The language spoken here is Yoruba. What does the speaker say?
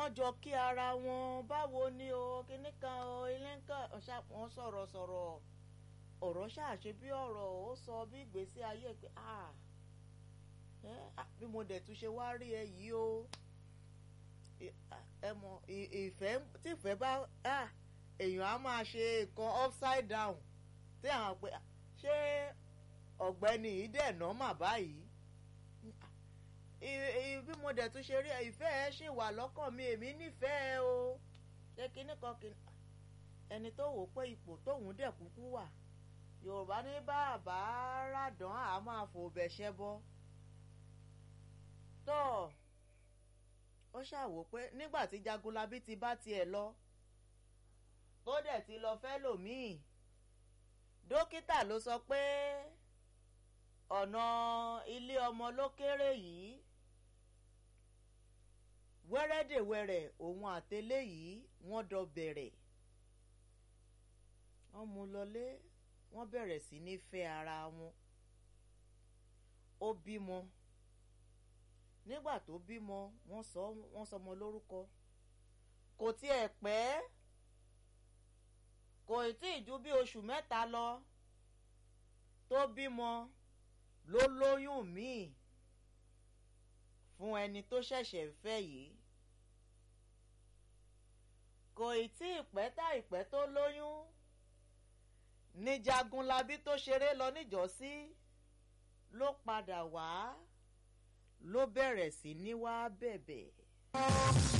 wọ́n jọ kí ara wọn báwo ni o kíní kan o ilé nǹkan wọ́n sọ̀rọ̀ sọ̀rọ̀ ọ̀rọ̀ ṣàṣe bí ọ̀rọ̀ ó sọ bí ìgbésí ayé pé bí mo dẹ̀ tún ṣe wá rí ẹ yìí o ẹ mọ ìfẹ́ tí ìfẹ́ bá èèyàn á máa ṣe nǹkan upside down tí àwọn pé ṣé ọ̀gbẹ́ni yìí dẹ̀ nọ́mà báyìí bí mo dẹ̀ tún ṣe rí ìfẹ́ ẹ ṣì wà lọ́kàn mi èmi nífẹ̀ẹ́ o ṣé kinní kan kinní ẹni tó wò pé ipò tóun dẹ̀ kúkú wà yorùbá ní bàbá ràdán á máa fò bẹ̀ṣẹ̀ bọ́ tó ó ṣàwò pé nígbà tí jagunlabi ti bá tiẹ̀ lọ tó dẹ̀ ti lọ fẹ́ lòmíì dókítà ló sọ pé ọ̀nà ilé ọmọ ló kéré yìí wẹ́rẹ́dẹ̀wẹ̀rẹ̀ òun àtẹlẹ́ yìí wọ́n dọ bẹ̀rẹ̀ wọ́n mú lọlé wọ́n bẹ̀rẹ̀ sí ní fẹ́ ara wọn ó bímọ nígbà tó bímọ wọ́n sọ wọ́n sọmọ lórúkọ kò tiẹ̀ pẹ́ kò tí ì ju bí oṣù mẹ́ta lọ tó bímọ ló lóyún míì fún ẹni tó ṣẹ̀ṣẹ̀ fẹ́ yìí kò ì tí ì pẹ́ tá ìpẹ́ tó lóyún ní Jagunlabi tó ṣeré lọ níjọ́sí ló padà wá ló bẹ̀rẹ̀ sí ní wá bẹ̀bẹ̀.